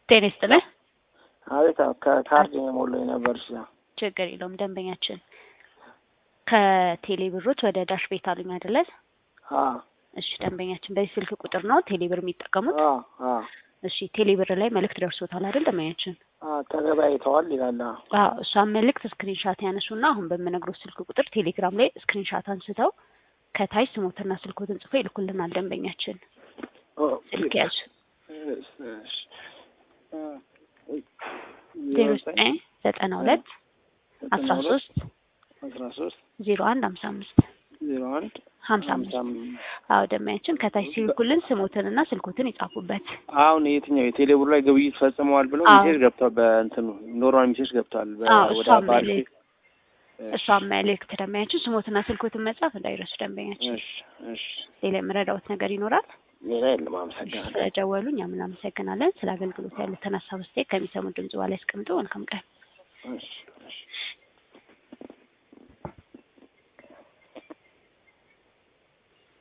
ጤና ይስጥልኝ። አቤት ከካርድ የሞላው የነበር ሽ ችግር የለውም። ደንበኛችን ከቴሌ ብሮች ወደ ዳሽ ቤት አሉኝ አይደለ? እሺ ደንበኛችን በዚህ ስልክ ቁጥር ነው ቴሌ ብር የሚጠቀሙት? እሺ ቴሌ ብር ላይ መልእክት ደርሶታል አይደል ደንበኛችን? ተገበያይተዋል ይላል። አዎ እሷን መልእክት ስክሪንሻት ያነሱና አሁን በምነግሮት ስልክ ቁጥር ቴሌግራም ላይ ስክሪንሻት አንስተው ከታች ስሞትና ስልኮትን ጽፎ ይልኩልናል ደንበኛችን። ስልክ ያዙ ዜሮ ዘጠኝ ዘጠና ሁለት አስራ ሶስት አስራ ሶስት ዜሮ አንድ ሀምሳ አምስት ዜሮ አንድ ሀምሳ አምስት አዎ ደንበኛችን ከታች ሲልኩልን ስሞትንና ስልኮትን ይጻፉበት። አሁን የትኛው የቴሌብር ላይ ግብይት ፈጽመዋል ብለው አዎ። ሜሴጅ ገብቷል። በእንትኑ ኖርማል ሜሴጅ ገብቷል። በ- አዎ ወደ እሷም ባንክ መልእክት እሷም መልእክት ደንበኛችን ስሞትና ስልኮትን መጻፍ እንዳይረሱ ደንበኛችን። እሺ እሺ ሌላ የምረዳውት ነገር ይኖራል? ሌላ የለም። አመሰግናለሁ። ስለደወሉ እኛም እናመሰግናለን። ስለ አገልግሎት ያሉትን ሀሳብ አስተያየት ከሚሰሙ ድምጽ በላይ ያስቀምጡ። መልካም ቀን። እሺ እሺ